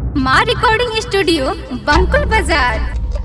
माँ recording studio बंकुल बाजार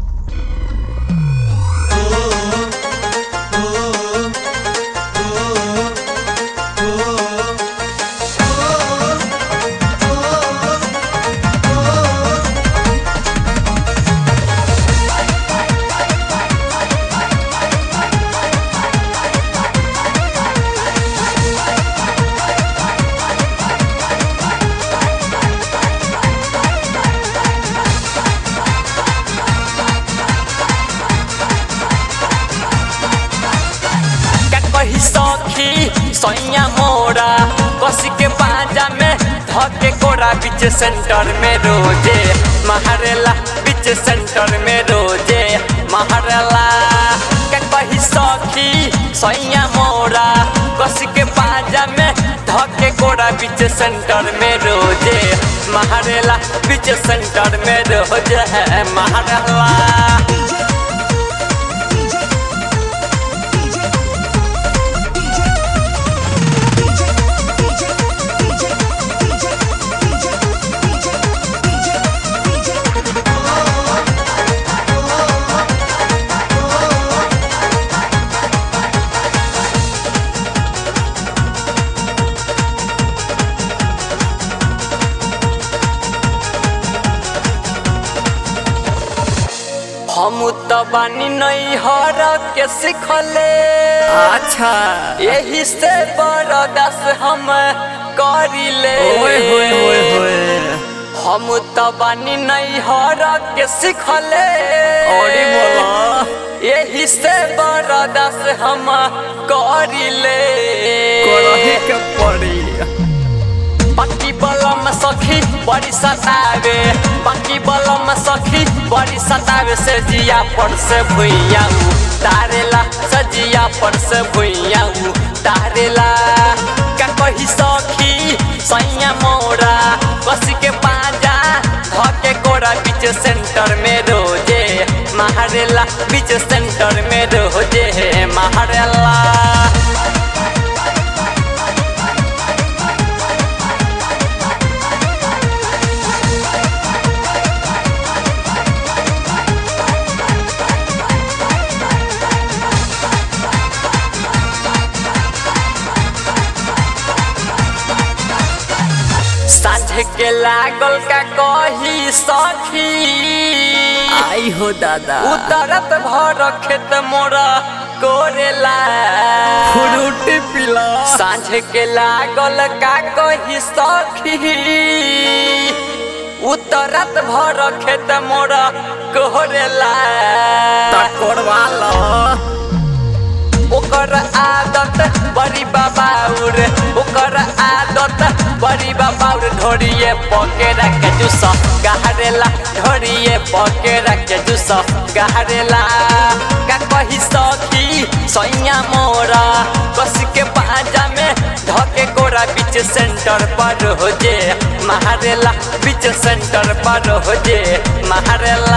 का कही सखी सैया मोरा कसी के पाजा में धके कोरा बीच सेंटर में रोजे महारेला बीच सेंटर में रोजे महारेला का कही सखी सैया मोरा कसी के पाजा में धके कोरा बीच सेंटर में रोजे महारेला बीच सेंटर में रोजे है महारेला हम त बानी नहीं हर के सिखले अच्छा यही से बरदास हम करिले ओए होए होए होए हम त बानी नहीं हर के सिखले औरी बोला यही से बरदास हम करिले करही के पड़ी बाकी बलम सखी बड़ी सतावे बाकी बलम सखी बड़ी सतावे से जिया पर से भुइयाऊ तारेला सजिया पर से भुइयाऊ तारेला का कही सखी सैया मोरा कसी के पाजा धके कोरा बीच सेंटर में रोजे महारेला बीच सेंटर में रोजे महारेला साझे के लागल का कही सखी आई हो दादा उतरत भर खेत मोरा कोरेला फ्रूट पिला साझे के लागल का कही सखी उतरत भर खेत मोरा कोरेला तकोरवा लो ओकर आदत बड़ी बाबाउर ओकर आदत बड़ी बाबाउर ढोरिए पकेरा के जूस गहरेला ढोरिए पकेरा के जूस गहरेला का कही सखी सैया मोरा कस के पाजा में धके कोरा बीच सेंटर पर हो जे महारेला बीच सेंटर पर हो जे महारेला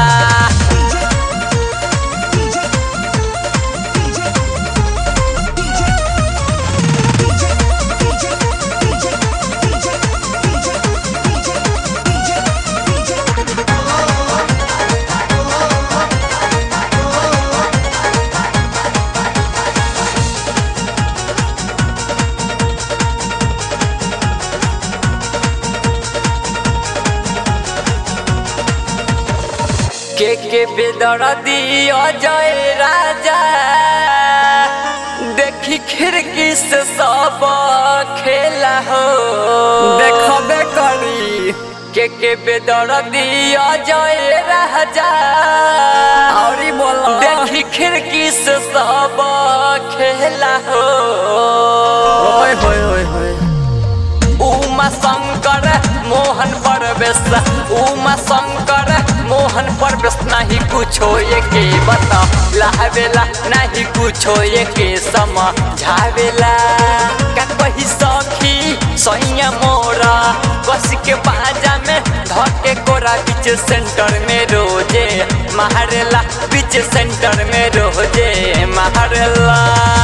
के के बेदर्दी अजय राजा देखी खिड़की से सब खेला हो देखबे करी के के बेदर्दी अजय राजा औरी बोला देखी खिड़की से सब खेला हो ओए होए होए होए उमा शंकर मोहन परवेश उमा शंकर मोहन परवेश नहीं कुछो ये के बता लावेला नहीं कुछो ये के समझावेला का कही सखी सैया मोरा कस के बाजा में धके कोरा बीच सेंटर में रोजे महारेला बीच सेंटर में रोजे महारेला